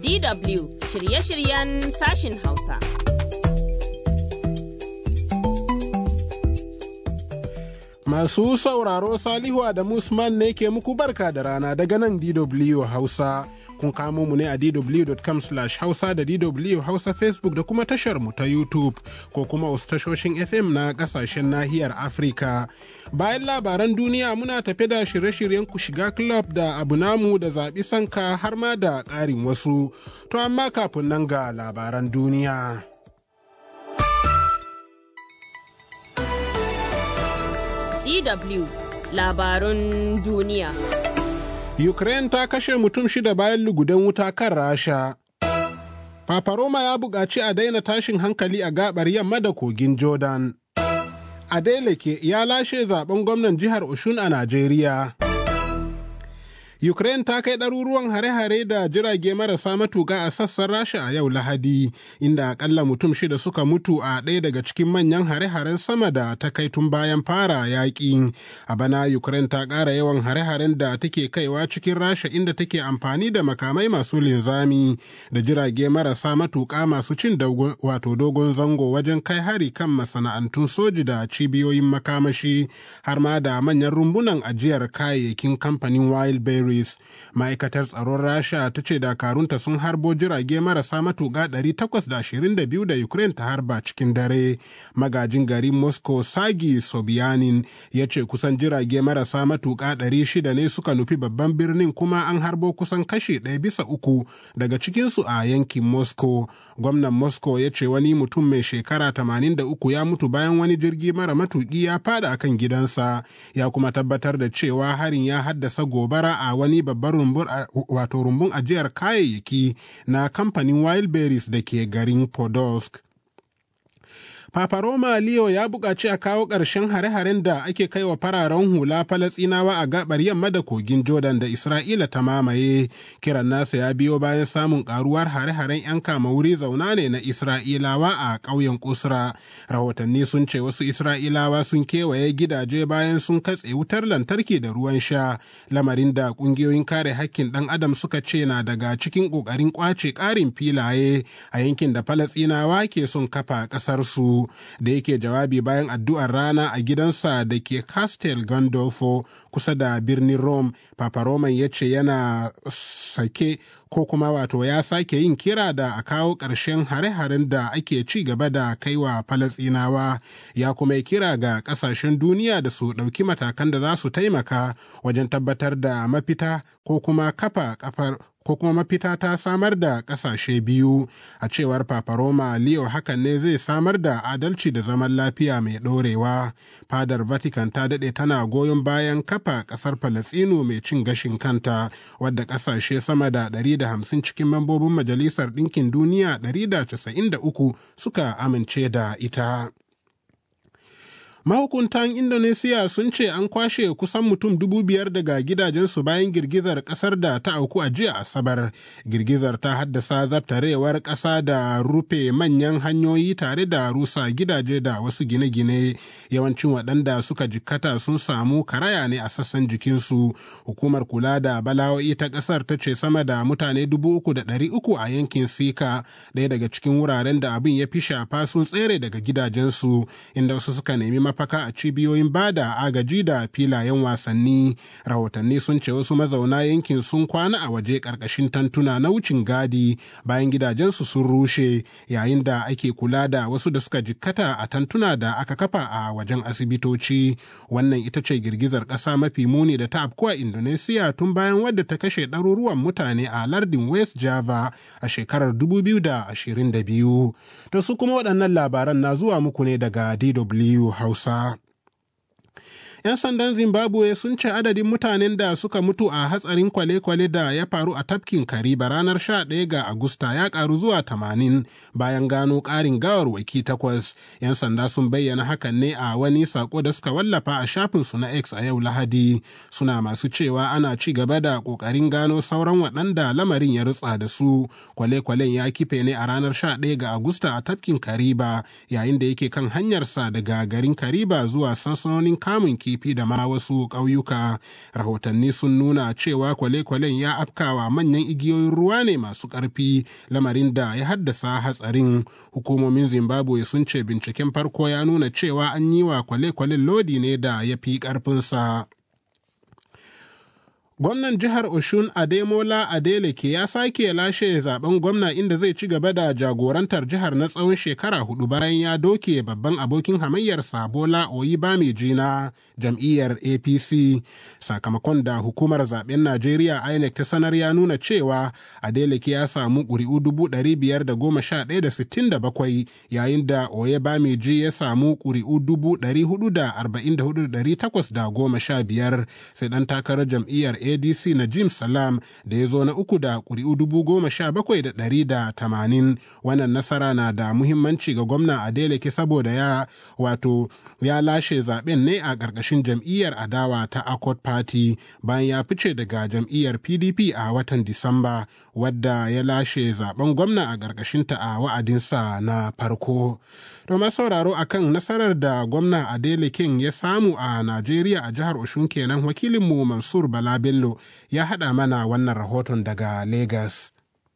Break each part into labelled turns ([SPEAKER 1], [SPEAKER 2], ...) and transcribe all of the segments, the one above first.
[SPEAKER 1] DW shirye-shiryen sashin Hausa.
[SPEAKER 2] Masu sauraro Salihu Adamu Usman ne ke muku barka da rana daga nan DW Hausa. Kun kamo mu ne a dw.com hausa da DW Hausa Facebook da kuma tashar mu ta YouTube ko kuma wasu tashoshin FM na kasashen nahiyar Afirka. Bayan labaran duniya muna tafe da shirye-shiryen ku shiga club da abu namu da zaɓi sanka har ma da ƙarin wasu. To amma kafin nan ga labaran duniya.
[SPEAKER 1] DW labarun duniya.
[SPEAKER 2] Ukraine ta kashe mutum shida bayan lugudan wuta kan Rasha. Paparoma ya buƙaci a daina tashin hankali a gabar yamma da kogin Jordan. Adeleke ya lashe zaben gwamnan jihar Oshun a Najeriya. Ukraine ta kai ɗaruruwan hare-hare da jirage marasa matuƙa a sassan Rasha a yau Lahadi, inda akalla mutum shida suka mutu a ɗaya daga cikin manyan hare-haren sama da ta kai tun bayan fara yaƙi. A bana Ukraine ta ƙara yawan hare-haren da take kaiwa cikin Rasha inda take amfani da makamai masu linzami da jirage marasa matuƙa masu cin wato dogon zango wajen kai hari kan masana'antun soji da cibiyoyin makamashi har ma da manyan rumbunan ajiyar kayayyakin kamfanin Wildberry Paris. Ma'aikatar tsaron Rasha ta ce dakarunta sun harbo jirage marasa matuƙa 822 da Ukraine ta harba cikin dare. Magajin garin Moscow Sagi Sobyanin ya ce kusan jirage marasa matuƙa 600 ne suka nufi babban birnin kuma an harbo kusan kashe ɗaya bisa uku daga cikinsu a yankin Moscow. Gwamnan Moscow ya ce wani mutum mai shekara 83 ya mutu bayan wani jirgi mara matuƙi ya fada akan gidansa ya kuma tabbatar da cewa harin ya haddasa gobara a wani babban rumbun wato rumbun ajiyar kayayyaki na kamfanin wildberries da ke garin podolsk Papa Roma Leo ya buƙaci a kawo ƙarshen hare-haren da ake kai wa fararen hula Falasɗinawa a gabar yamma da kogin Jordan da Isra'ila ta mamaye. Kiran nasa ya biyo bayan samun ƙaruwar hare-haren 'yan kama wuri zauna ne na Isra'ilawa a ƙauyen Kusra. Rahotanni sun ce wasu Isra'ilawa sun kewaye gidaje bayan sun katse wutar lantarki da ruwan sha, lamarin da ƙungiyoyin kare hakkin ɗan adam suka ce na daga cikin ƙoƙarin ƙwace ƙarin filaye a yankin da Falasɗinawa ke son kafa ƙasarsu. da yake jawabi bayan addu'ar rana a gidansa da ke Castel Gandolfo kusa da birnin Rome, Papa Roman ya ce yana sake ko kuma wato ya sake yin kira da a kawo ƙarshen hare-haren da ake ci gaba da kaiwa Falasɗinawa ya kuma yi kira ga ƙasashen duniya da su ɗauki matakan da za su taimaka wajen tabbatar da mafita ko kuma kafa kafar ko kuma mafita ta samar da ƙasashe biyu a cewar paparoma leo hakan ne zai samar da adalci da zaman lafiya mai ɗorewa fadar vatican ta daɗe tana goyon bayan kafa ƙasar falastinu mai cin gashin kanta wadda ƙasashe sama da 150 cikin mambobin majalisar ɗinkin duniya 193 suka amince da ita. Mahukuntan Indonesiya sun ce an kwashe kusan mutum dubu biyar daga gidajensu bayan girgizar kasar da ta auku a jiya Asabar. Girgizar ta haddasa zabtarewar ƙasa da rufe manyan hanyoyi tare da rusa gidaje da wasu gine-gine. Yawancin waɗanda suka jikkata sun samu karaya ne a sassan jikinsu. Hukumar kula da bala'o'i ta ƙasar ta ce sama da mutane dubu uku da ɗari uku a yankin Sika, ɗaya daga cikin wuraren da abin ya fi shafa sun tsere daga gidajensu, inda wasu suka nemi mafaka a cibiyoyin bada agaji da filayen wasanni rahotanni sun ce wasu mazauna yankin sun kwana a waje karkashin tantuna na wucin gadi bayan gidajensu sun rushe yayin da ake kula da wasu da suka jikkata a tantuna da aka kafa a wajen asibitoci wannan ita ce girgizar ƙasa mafi muni da ta afkuwa indonesia tun bayan wadda ta kashe ɗaruruwan mutane a lardin west java a shekarar 2022 da su kuma waɗannan labaran na zuwa muku ne daga dw hausa 'yan sandan zimbabwe sun ce adadin mutanen da suka mutu a hatsarin kwale-kwale da ya faru a tafkin kariba ranar 11 ga agusta ya karu zuwa 80 bayan gano karin gawarwaki takwas 'yan sanda sun bayyana hakan ne a wani sako da suka wallafa a shafinsu na x a yau lahadi suna masu cewa ana ci gaba da kokarin gano sauran waɗanda lamarin ya rutsa da su kwale-kwalen ya kife ne a ranar 11 ga agusta a tafkin kariba yayin da yake kan hanyarsa daga garin kariba zuwa sansanonin kamun kifi da ma wasu ƙauyuka rahotanni sun nuna cewa kwale-kwalen ya afkawa manyan igiyoyin ruwa ne masu ƙarfi lamarin da ya haddasa hatsarin hukumomin zimbabwe sun ce binciken farko ya nuna cewa an yi wa kwale-kwalen lodi ne da ya fi ƙarfinsa Gwamnan jihar Oshun Ademola Adeleke ya sake lashe zaben gwamna inda zai ci gaba da jagorantar jihar na tsawon shekara hudu bayan ya doke babban abokin hamayyar Sabola Oyibamiji na jam'iyyar APC. Sakamakon da hukumar zaben Najeriya INEC ta sanar ya nuna cewa Adeleke ya samu ƙuri'u dubu ɗari biyar da goma sha ɗaya da sittin da bakwai yayin da Oyebamiji ya samu ƙuri'u dubu ɗari hudu da arba'in da hudu da ɗari takwas da goma sha biyar sai ɗan takarar jam'iyyar adc na jim salam da ya zo na uku da ƙuri'u dubu goma sha bakwai da ɗari da tamanin wannan nasara na da muhimmanci ga gwamna adeleke saboda ya wato ya lashe zaben ne a ƙarƙashin jam'iyyar adawa ta accord party bayan ya fice daga jam'iyyar pdp a watan disamba wadda ya lashe zaben gwamna a ƙarƙashinta a wa'adinsa na farko to sauraro akan nasarar da gwamna adelekin ya samu a najeriya a jihar oshun kenan wakilinmu mansur bala bello ya haɗa mana wannan rahoton daga lagos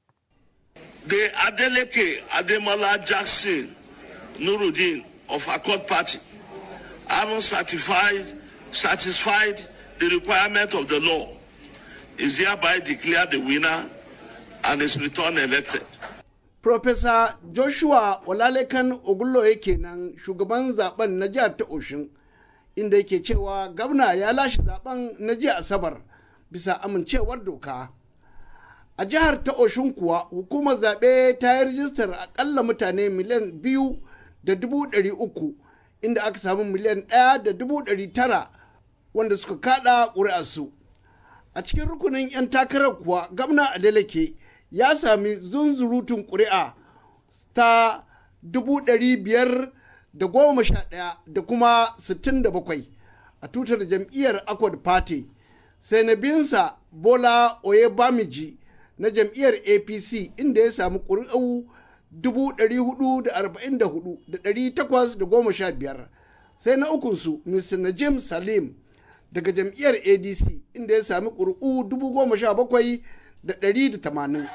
[SPEAKER 3] the adeleke ademola jackson nuruddin of accord party having certified satisfied the requirement of the law is hereby declared the winner and is returned elected.
[SPEAKER 4] Professor Joshua Olalekan Ogulloye kenan shugaban zaben na jihar ta Oshin inda yake cewa gwamna ya lashe zaben na jiya Asabar bisa amincewar doka. A jihar ta Oshin kuwa hukumar zaɓe ta yi rijistar akalla mutane miliyan biyu da dubu ɗari uku inda aka samu miliyan ɗaya da dubu ɗari tara wanda suka kaɗa ƙuri'arsu. A cikin rukunin 'yan takarar kuwa gwamna Adeleke ya sami zunzurutun ƙuri'a ta dubu ɗari biyar da goma sha ɗaya da kuma sittin da bakwai a tutar jam'iyyar Accord Party sai na binsa Bola Oyebamiji na jam'iyyar APC inda ya sami ƙuri'u dubu ɗari hudu da arba'in da hudu da ɗari takwas da goma sha biyar sai na ukunsu Mr. Najim Salim daga jam'iyyar ADC inda ya sami ƙuri'u dubu goma sha bakwai da ɗari da tamanin.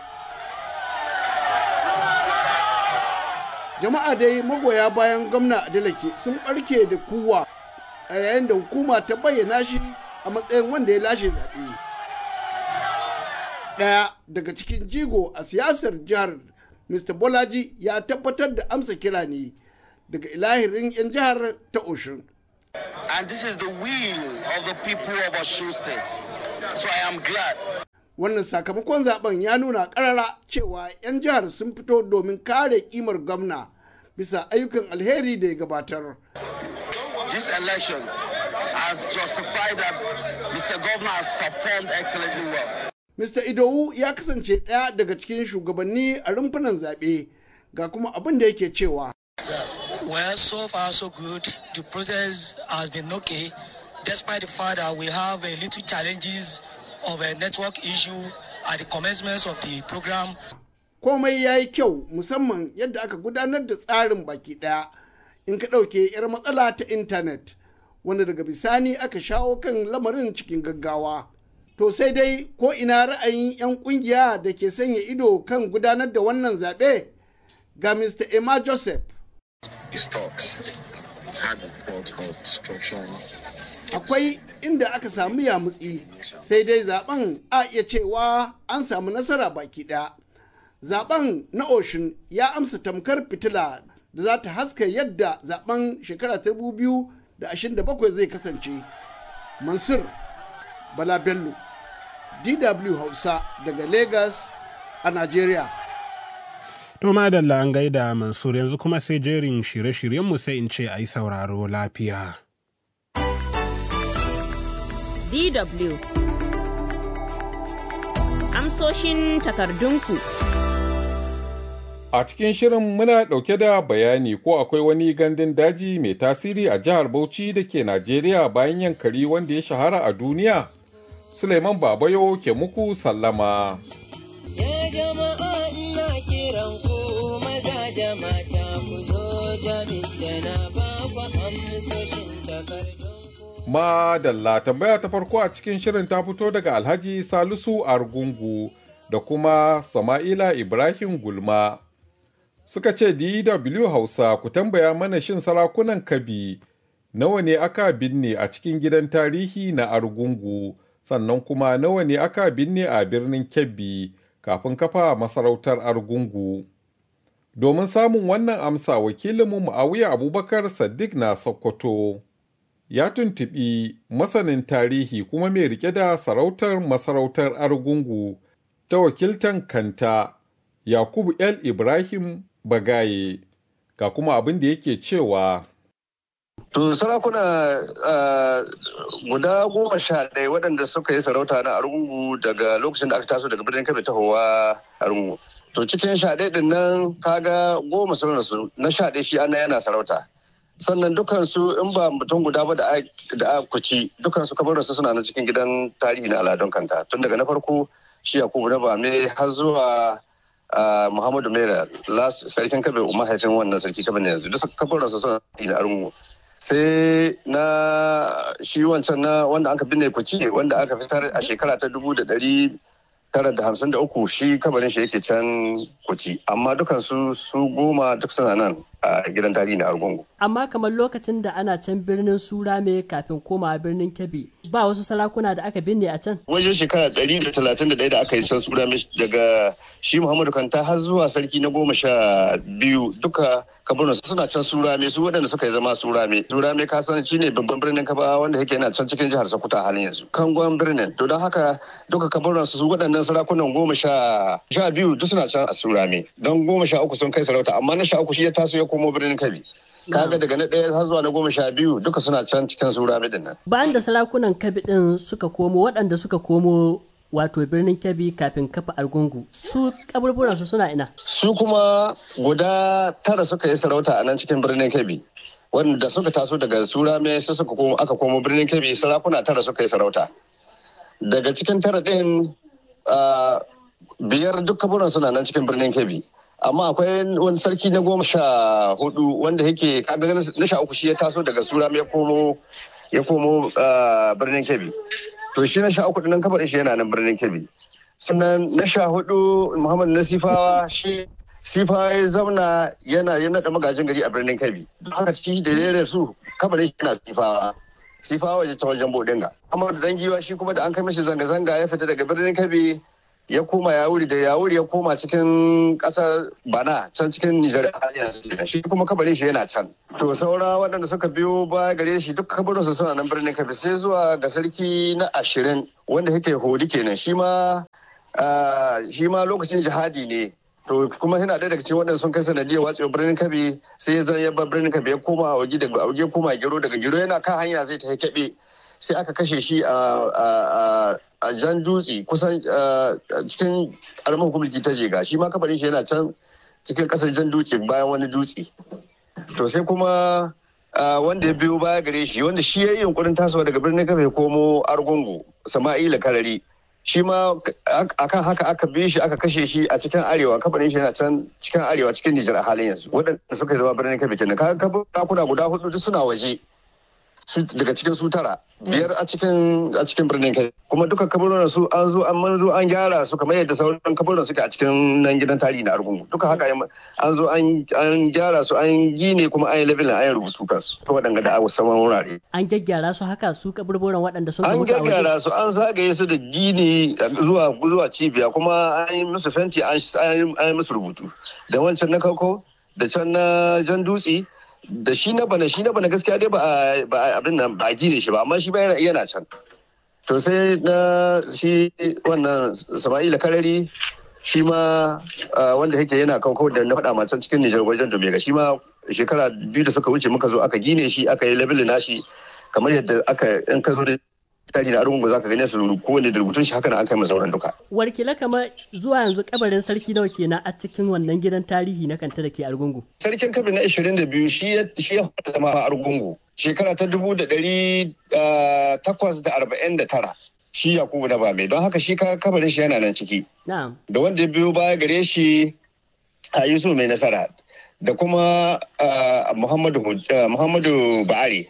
[SPEAKER 4] Jama'a dai magoya bayan gwamna Adeleke sun ɓarke da kuwa a yayin da hukuma ta bayyana shi a matsayin wanda ya lashe zaɓe. Ɗaya daga cikin jigo a siyasar jihar Mr. Bolaji ya tabbatar da amsa kira ne daga ilahirin 'yan jihar ta Oshun.
[SPEAKER 5] And this is the will of the people of Osun State. So I am glad.
[SPEAKER 4] Wannan sakamakon zaben ya nuna karara cewa 'yan jihar sun fito domin kare kimar gwamna bisa ayyukan alheri da ya gabatar.
[SPEAKER 5] This election has justified that Mr. Governor has performed excellently well.
[SPEAKER 4] Mr. Idowu ya kasance ɗaya daga cikin shugabanni a rumfunan zaɓe ga kuma abin da yake cewa.
[SPEAKER 6] Well, so far so good. The process has been okay, despite the fact that we have a little challenges of a network issue at the commencement of the program.
[SPEAKER 4] Komai ya yi kyau musamman yadda aka gudanar da tsarin baki ɗaya in ka ɗauke 'yar matsala ta intanet wanda daga bisani aka shawo kan lamarin cikin gaggawa. To sai dai ko ina ra'ayin 'yan ƙungiya da ke sanya ido kan gudanar da wannan zaɓe ga Mr. Emma Joseph.
[SPEAKER 7] His talks had the thought of destruction.
[SPEAKER 4] Akwai inda aka samu yamutsi sai dai zaben a iya cewa an samu nasara baki ɗaya. Zaben na Oshun ya amsa tamkar fitila da za ta haska yadda zaben shekara ta biyu da ashirin da bakwai zai kasance. Mansur Bala Bello, DW Hausa daga Lagos a Najeriya.
[SPEAKER 2] To madalla an gaida Mansur yanzu kuma sai jerin shirye-shiryenmu sai in ce a yi sauraro lafiya.
[SPEAKER 1] DW Amsoshin takardunku
[SPEAKER 8] A cikin shirin muna ɗauke da bayani ko akwai wani gandun daji mai tasiri a jihar Bauchi da ke Najeriya bayan yankari wanda ya shahara a duniya. Suleiman Babayo ke muku sallama.
[SPEAKER 9] Ya jama'a ina kiran ku maza da mata ku zo jami'in na ba ku amsoshin takardun.
[SPEAKER 8] Madalla tambaya ta farko a cikin shirin ta fito daga Alhaji Salisu Argungu da kuma Sama'ila Ibrahim Gulma. Suka ce DW Hausa ku tambaya mana shin sarakunan Kabi nawa ne aka binne a cikin gidan tarihi na Argungu sannan kuma nawa ne aka binne a birnin Kebbi kafin kafa masarautar Argungu. Domin samun wannan amsa wakilinmu Muawiya Abubakar Saddiq na Sokoto. ya tuntuɓi masanin tarihi kuma mai rike da sarautar masarautar argungu ta wakiltan kanta yakubu el ibrahim bagaye ga kuma abin da yake cewa
[SPEAKER 10] To sarakuna guda goma sha ɗaya waɗanda suka yi sarauta na argungu daga lokacin da aka taso daga birnin kabe tahowa argungu. To cikin sha ɗaya ɗin nan kaga goma sun rasu na sha ɗaya shi ana yana sarauta. sannan dukansu in ba mutum guda ba da a kuci dukansu kabarinsu suna na cikin gidan tarihi na aladun kanta tun daga na farko shi yakubu na bame har zuwa muhammadu mera sarkin kabe mahaifin wannan sarki kabe ne yanzu duk kabarinsu suna na arungu sai na shi wancan na wanda aka binne kuci wanda aka fitar a shekara ta dubu da dari tara da hamsin da uku shi kabarin shi yake can kuci amma dukansu su goma duk suna nan a gidan tarihi na argungu
[SPEAKER 11] amma kamar lokacin da ana can birnin surame kafin koma birnin kebbi ba wasu sarakuna da aka binne a can
[SPEAKER 10] wajen shekara ɗari da talatin da ɗaya da aka yi can surame daga shi muhammadu kanta har zuwa sarki na goma sha biyu duka kabarin suna can surame su waɗanda suka yi zama surame surame ka san shi ne babban birnin kaba wanda yake yana can cikin jihar sokoto a halin yanzu kangon birnin to don haka duka kabarin su waɗannan sarakunan goma sha sha biyu duk suna can a surame don goma sha uku sun kai sarauta amma na sha uku shi ya taso ya komo birnin kabi kaga daga na ɗaya har zuwa na goma sha biyu duka suna can cikin surame din nan
[SPEAKER 11] bayan da sarakunan kabi din suka komo waɗanda suka komo wato birnin kebbi kafin kafa argungu su kaburburansu suna ina
[SPEAKER 10] su kuma guda tara suka yi sarauta a nan cikin birnin kebbi wanda suka taso daga surame sai suka komo aka komo birnin kebbi sarakuna tara suka yi sarauta daga cikin tara ɗin biyar duk kaburan suna nan cikin birnin kebbi amma akwai wani sarki na goma sha hudu wanda yake kaga na sha uku shi ya taso daga surame ya komo ya komo birnin kebbi to shi na sha uku nan kabar shi yana nan birnin kebbi sannan na sha hudu muhammad na sifawa shi sifawa ya zauna yana ya naɗa magajin gari a birnin kebbi don haka ciki da ya su kabar shi yana sifawa sifawa waje ta wajen bodinga amma da dangiwa shi kuma da an kai mishi zanga-zanga ya fita daga birnin kebbi ya koma yawuri da yawuri ya koma cikin kasar bana can cikin nijar shi kuma kabarin shi yana can to saura waɗanda suka biyo ba gare shi duk kabarin su suna nan birnin kabi sai zuwa ga sarki na ashirin wanda yake hodi kenan shi ma shi ma lokacin jihadi ne to kuma yana ɗaya daga cikin waɗanda sun kai sanadiyar watsewa birnin kabi sai ya zan yabba birnin kabi ya koma a daga auge koma gero daga gero yana kan hanya zai ta keɓe sai aka kashe shi a jan dutse kusan cikin karamar hukumar ta jega shi ma kafarin shi yana can cikin kasar jan dutse bayan wani dutse to sai kuma wanda ya biyo baya gare shi wanda shi ya yi yunkurin tasowa daga birnin kafa ya komo argungu sama'ila karari shi ma akan haka aka bi shi aka kashe shi a cikin arewa kafarin shi yana can cikin arewa cikin nijar a halin yanzu waɗanda suka zama birnin kafa kenan kaga kuna guda hudu duk suna waje daga cikin su tara biyar a cikin a cikin birnin kai kuma duka kaburin su an zo an manzo an gyara su kamar yadda sauran kaburin suke a cikin nan gidan tarihi na argungu duka haka an zo an gyara su an gine kuma an yi levelin an yi rubutu kansu to waɗanda da abu saman wurare
[SPEAKER 11] an gyaggyara su haka su kaburburan waɗanda sun
[SPEAKER 10] an gyaggyara su an zagaye su da gini zuwa zuwa cibiya kuma an yi musu fenti an yi musu rubutu da wancan na kauko da can na jan dutse da shi na bana shi na bana gaskiya dai ba abin nan ba gine shi ba amma shi ba yana can to sai na shi wannan sama'ila karari shi ma wanda yake yana kan da na faɗa can cikin nijar wajen domega shi ma shekara biyu da suka wuce muka zo aka gine shi aka yi labelin nashi kamar yadda aka in ka zo da tarihi na argungu zaka gane su kowane da rubutun shi haka na an kai sauran duka.
[SPEAKER 11] Warkila kamar zuwa yanzu kabarin sarki nawa kenan a cikin wannan gidan tarihi na kanta da ke argungu.
[SPEAKER 10] Sarkin kabir na 22 shi ya shi ya zama a argungu shekara ta dubu da ɗari takwas da arba'in da tara. Shi Yakubu na Bame don haka shi kabarin shi yana nan ciki. Da wanda ya biyo baya gare shi a Yusuf mai nasara da kuma Muhammadu Ba'ari.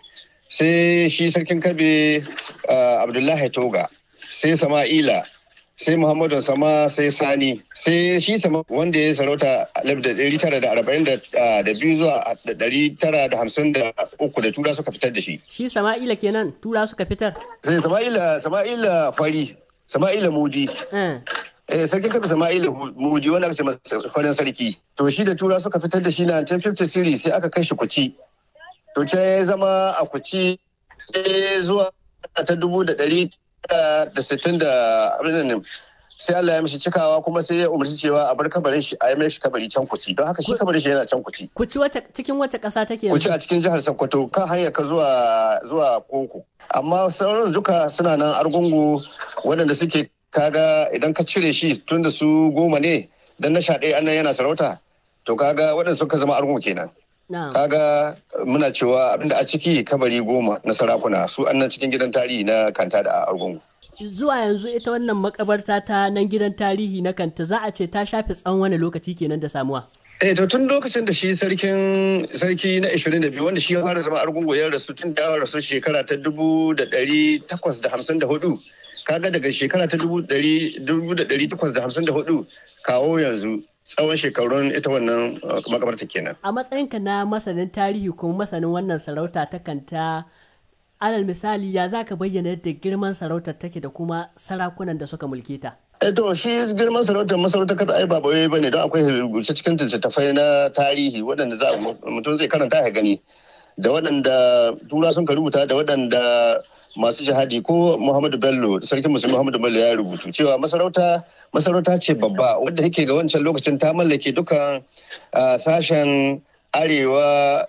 [SPEAKER 10] sai shi sarkin kabe abdullahi toga sai sama'ila sai muhammadu sama sai sani sai shi sama wanda ya sarauta alif da ɗari tara da arba'in da biyu zuwa ɗari tara da hamsin da uku da tura suka fitar da shi
[SPEAKER 11] shi sama'ila kenan tura suka fitar
[SPEAKER 10] sai sama'ila sama'ila fari sama'ila muji eh sarkin kafa sama'ila muji wanda aka ce masa farin sarki to shi da tura suka fitar da shi na 1950 series sai aka kai shi kuci to ce ya zama a kuci sai zuwa ta dubu da ɗari da sittin da abin sai Allah ya mishi cikawa kuma sai ya umarci cewa a bar kabarin shi a yi mai shi kabari can kuci don haka shi kabarin shi yana can kuci.
[SPEAKER 11] Kuci wace cikin wace ƙasa take
[SPEAKER 10] yanzu? Kuci a cikin jihar Sokoto kan hanyar ka zuwa zuwa Koko. Amma sauran duka suna nan argungu waɗanda suke kaga idan ka cire shi tun da su goma ne dan na sha ɗaya annan yana sarauta to kaga waɗanda suka zama argungu kenan. Kaga muna cewa abinda a ciki kabari goma na sarakuna su annan cikin gidan tarihi na kanta da argungu.
[SPEAKER 11] zuwa yanzu ita wannan makabarta ta nan gidan tarihi na kanta za a ce ta shafe tsawon wani lokaci kenan da samuwa.
[SPEAKER 10] Eh to tun lokacin da shi sarkin sarki na 22 wanda shi ya fara zama argungu ya rasu tun da rasu shekara ta dubu da ɗari takwas da hamsin da hudu kaga daga shekara ta dubu da ɗari takwas da hamsin da hudu kawo yanzu tsawon shekarun ita wannan makabarta kenan.
[SPEAKER 11] A matsayinka na masanin tarihi kuma masanin wannan sarauta ta kanta alal misali ya za ka bayyana yadda girman sarautar take da kuma sarakunan da suka mulke ta.
[SPEAKER 10] Eh to shi girman sarautar masarautar kada ai ba bawai bane don akwai rubuce cikin littattafai na tarihi waɗanda za mutum zai karanta ya gani da waɗanda tura sun ka rubuta da waɗanda masu jihadi ko Muhammadu Bello sarkin musulmi Muhammadu Bello ya rubutu cewa masarauta masarauta ce babba wadda yake ga wancan lokacin ta mallake dukan sashen arewa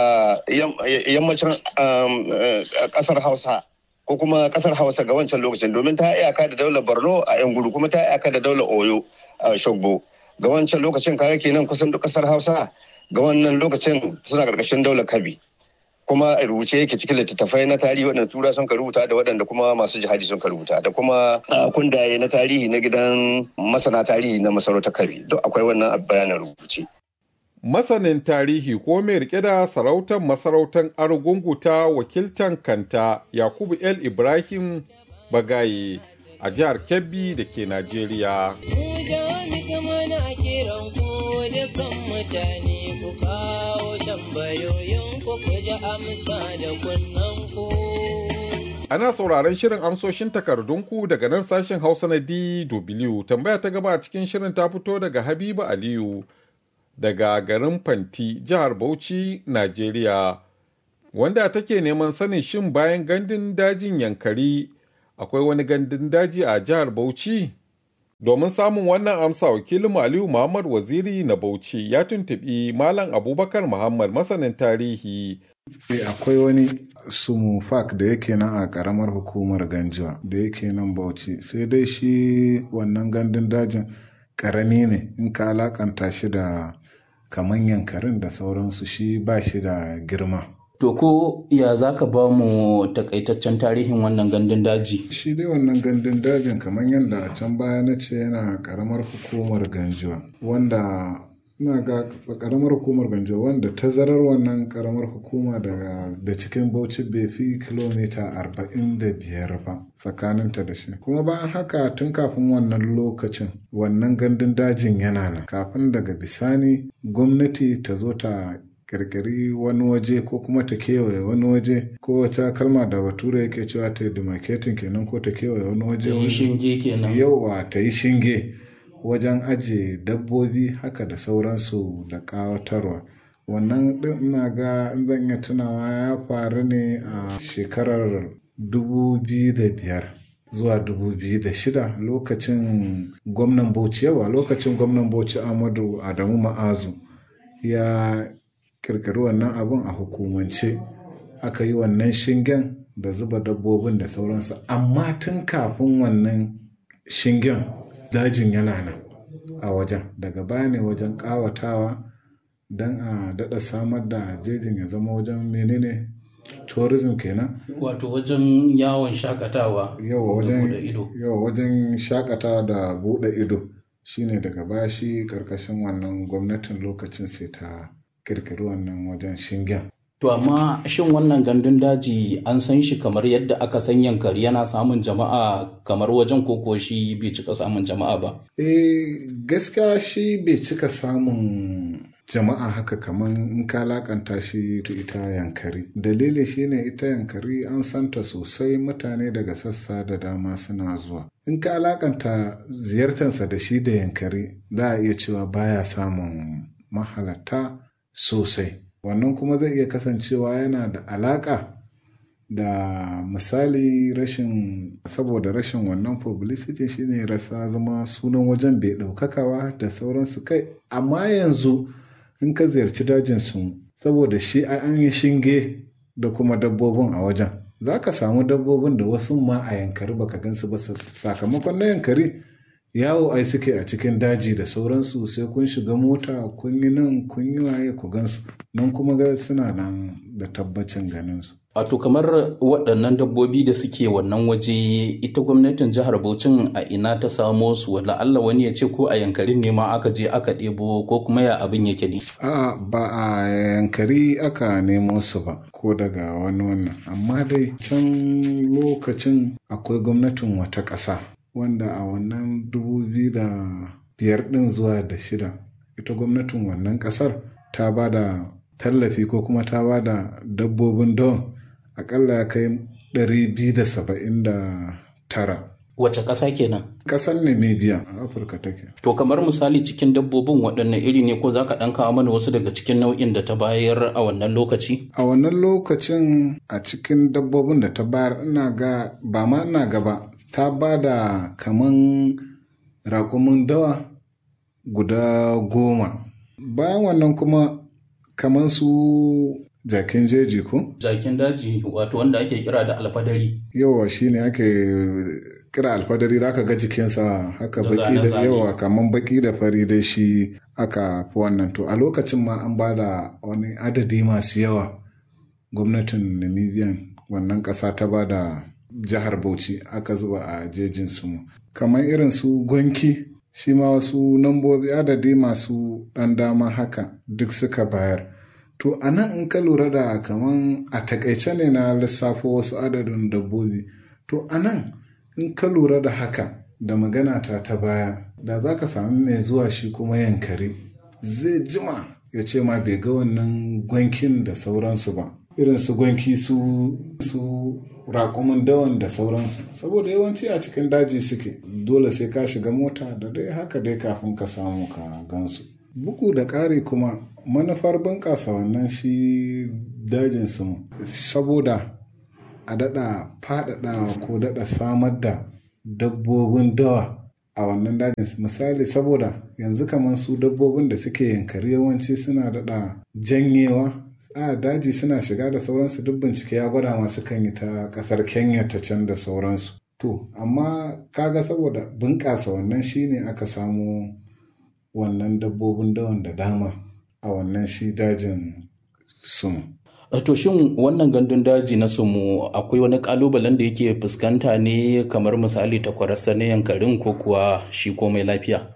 [SPEAKER 10] yammacin kasar hausa ko kuma kasar hausa ga wancan lokacin domin ta iyaka da daular borno a yan gudu kuma ta iyaka da daular oyo a shogbo ga wancan lokacin kare kenan kusan duk kasar hausa ga wannan lokacin suna karkashin daular kabi kuma rubuce yake cikin littattafai na tarihi waɗanda tura sun ka rubuta da waɗanda kuma masu jihadi sun ka rubuta da kuma kundaye na tarihi na gidan masana tarihi na masarautar kabi duk akwai wannan bayanin rubuce
[SPEAKER 8] masanin tarihi ko mai rike da sarautar masarautar argungu ta wakiltan kanta yakubu el ibrahim bagaye a jihar kebbi da ke najeriya Ana sauraron shirin amsoshin takardunku daga nan sashen Hausa na DW. Tambaya ta gaba a cikin shirin ta fito daga Habiba Aliyu. daga garin Fanti, jihar Bauchi, Najeriya, wanda take neman sanin shin bayan gandun dajin Yankari akwai wani gandun daji a jihar Bauchi? Domin samun wannan amsa wakilin Aliyu Muhammad Waziri na Bauchi ya tuntuɓi Malam Abubakar Muhammad masanin tarihi.
[SPEAKER 12] akwai wani sumufak da yake nan a karamar hukumar ganjiwa da yake nan Bauchi sai dai shi wannan gandun dajin karami ne in ka alakanta shi da kaman yankarin da sauransu shi ba shi da girma.
[SPEAKER 13] To ko ya za ka ba mu takaitaccen tarihin wannan gandun daji?
[SPEAKER 12] Shi dai wannan gandun dajin kamar yadda a can baya na ce yana karamar hukumar ganjuwa wanda na ga karamar hukumar ganjuwa wanda tazarar wannan karamar hukuma da cikin bauchi bai fi kilomita arba'in da biyar ba tsakaninta da shi kuma bayan haka tun kafin wannan lokacin wannan gandun dajin yana nan kafin daga bisani gwamnati ta zo ta kirkiri wani waje ko kuma ta kewaye wani waje ko wata kalma da bature yake cewa ta demarcating kenan ko ta kewaye wani waje
[SPEAKER 13] ta yi shinge kenan
[SPEAKER 12] yawa ta yi shinge wajen ajiye dabbobi haka da sauransu da kawatarwa wannan din ina ga in zan iya tunawa ya faru ne a shekarar 2005 zuwa 2006 lokacin gwamnan bauchi yawa lokacin gwamnan bauchi amadu adamu ma'azu ya kirkiri wannan abun a hukumance aka yi wannan shingen da zuba dabbobin da sauransu amma tun kafin wannan shingen dajin yana nan a wajen daga baya ne wajen kawatawa don a daɗa samar da jejin ya zama wajen menene tourism kenan
[SPEAKER 13] wato wajen yawon shakatawa
[SPEAKER 12] yawa wajen yawa wajen shakatawa da buɗe ido shine daga baya shi karkashin wannan gwamnatin lokacin sai ta kirkiri wannan wajen shingen.
[SPEAKER 13] To amma shin wannan gandun daji an san shi kamar yadda aka san yankari yana samun jama'a kamar wajen koko shi bai cika samun jama'a ba?
[SPEAKER 12] Eh gaskiya shi bai cika samun jama'a haka kamar in ka lakanta shi ita yankari dalili shine ita yankari an santa sosai mutane daga sassa da dama suna zuwa in ka alakanta ziyartarsa da shi da yankari za a iya cewa baya samun mahalatta sosai wannan kuma zai iya kasancewa yana da alaka da misali rashin saboda rashin wannan publicity shine rasa zama sunan wajen bai ɗaukakawa da sauransu kai amma yanzu in ka ziyarci dajin su saboda shi an yi shinge da kuma dabbobin a wajen za ka samu dabbobin da wasu ma a yankari baka gansu ba sakamakon na yankari yawo ai suke a cikin daji da sauransu sai kun shiga mota kun yi nan kun yi waye ku gansu nan kuma ga suna nan da tabbacin ganin su
[SPEAKER 13] Wato kamar waɗannan dabbobi da suke wannan waje ita gwamnatin jihar Bauchin a ina ta samo su wala Allah wani ya ce ko a yankarin ne ma aka je aka ɗebo ko kuma ya abin yake ne.
[SPEAKER 12] A ba a yankari aka nemo su ba ko daga wani wannan amma dai can lokacin akwai gwamnatin wata ƙasa wanda a wannan dubu biyu da biyar ɗin zuwa da shida ita gwamnatin wannan ƙasar ta ba da tallafi ko kuma ta ba da dabbobin don akalla ya kai 279
[SPEAKER 13] Wace ƙasa kenan?
[SPEAKER 12] Ƙasar Namibia a Afirka take.
[SPEAKER 13] To kamar misali cikin dabbobin waɗanne iri ne ko za ka ɗan kawo mana wasu daga cikin nau'in da ta bayar a wannan lokaci?
[SPEAKER 12] A wannan lokacin a cikin dabbobin da ta bayar ina ga ba ma ina gaba ta ba da kaman raƙumin dawa guda goma. Bayan wannan kuma kaman su jakin jeji ko?
[SPEAKER 13] Jakin daji wato wanda ake kira da alfadari.
[SPEAKER 12] Yawa shi ne ake kira alfadari da aka ga jikinsa haka baki da yawa kamar baki da fari dai shi aka fi wannan to a lokacin ma an ba da wani adadi masu yawa gwamnatin namibian wannan ƙasa ta ba da jihar bauchi aka zuba a jejin su kamar irin su gwanki shi ma wasu nambobi adadi masu ɗan dama haka duk suka bayar To a nan in ka lura da kaman a takaice ne na lissafo wasu adadin dabbobi. To a nan in ka lura da haka da magana ta ta baya da za ka sami mai zuwa shi kuma yankari zai jima ya ce ma bai ga wannan gwankin da sauransu ba. Irin su gwanki su su raƙumin dawan da sauransu saboda yawanci a cikin daji suke dole sai ka shiga mota da dai haka dai kafin ka samu ka gansu. bugu da ƙari kuma manufar bunƙasa wannan shi dajin su saboda a daɗa faɗaɗa ko daɗa samar da dabbobin dawa a wannan dajin misali saboda yanzu kamar su dabbobin da suke yankari yawanci suna daɗa janyewa a daji suna shiga da sauransu duk bincike ya gwada masu kan yi ta ƙasar kenya ta can da sauransu to amma kaga saboda bunƙasa wannan shine aka samu wannan dabbobin dawan da dama a wannan shi dajin sumu.
[SPEAKER 13] To shin wannan gandun daji na sumu akwai wani kalubalen da yake fuskanta ne kamar misali takwararsa na yankarin ko kuwa shi komai lafiya?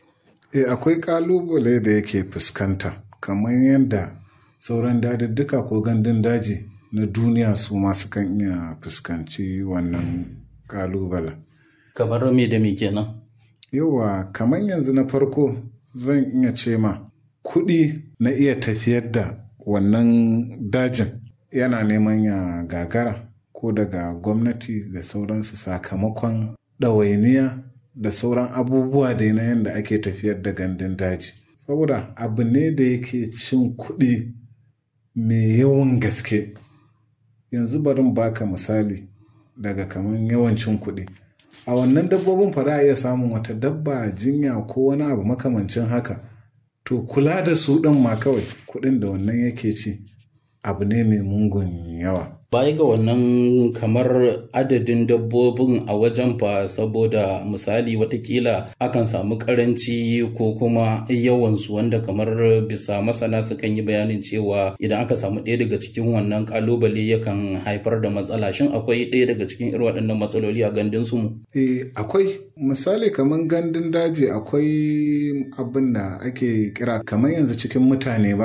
[SPEAKER 12] E akwai kalubale da yake fuskanta kamar yadda sauran dadadduka ko gandun daji na duniya su masu kan iya fuskanci wannan kalubalen.
[SPEAKER 13] Kamar me da me kenan?
[SPEAKER 12] Yawa kamar yanzu na farko zan iya ce ma kuɗi na iya tafiyar da wannan dajin yana neman ya gagara ko daga gwamnati da sauransu sakamakon ɗawainiya da sauran abubuwa da na yadda ake tafiyar da gandun daji saboda abu ne da yake cin kuɗi mai yawan gaske yanzu barin baka misali daga kamar yawancin kuɗi a wannan dabbobin fa za a iya samun wata dabba jinya ko wani abu makamancin haka to kula da su ɗin ma kawai kuɗin da wannan yake ci abu ne mai mungun yawa
[SPEAKER 13] baya ga wannan kamar adadin dabbobin a wajen fa saboda misali watakila akan samu karanci ko kuma yawansu wanda kamar bisa masana sukan yi bayanin cewa idan aka samu ɗaya daga cikin wannan kalubale yakan haifar da matsala shin akwai ɗaya daga cikin irin waɗannan matsaloli a gandun su mu
[SPEAKER 12] eh akwai misali kamar gandun daji akwai abin da ake kira kamar yanzu cikin mutane ba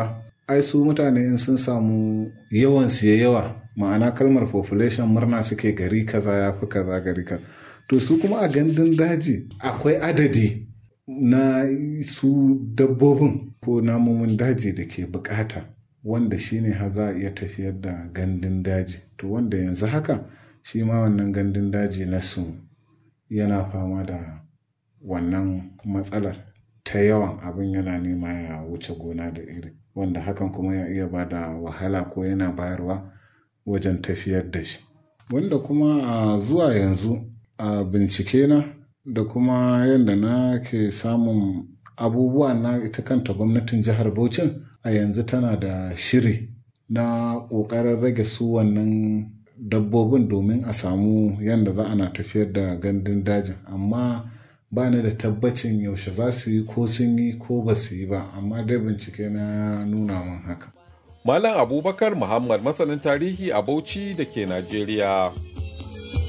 [SPEAKER 12] ai su mutane in sun samu yawan siya yawa ma'ana kalmar population murna suke gari kaza ya fi kaza gari kaza to su kuma a gandun daji akwai adadi na su dabbobin ko namomin daji da ke bukata wanda shine ha za a iya tafiyar da gandun daji to wanda yanzu haka shi ma wannan gandun daji na su yana fama da wannan matsalar ta yawan abin yana nema ya wuce gona da iri wanda hakan kuma ya iya ba da wahala ko yana bayarwa wajen tafiyar da shi wanda kuma a zuwa yanzu a bincike na da kuma yadda na ke samun abubuwa na ita kanta gwamnatin jihar Bauchin a yanzu tana da shiri na ƙoƙarin rage su wannan dabbobin domin a samu yadda za ana tafiyar da gandun dajin amma ba ni da tabbacin yaushe za su yi ko sun yi ko ba su yi ba amma dai bincike na nuna min haka
[SPEAKER 8] Malam Abubakar Muhammad masanin tarihi a Bauchi da ke Najeriya.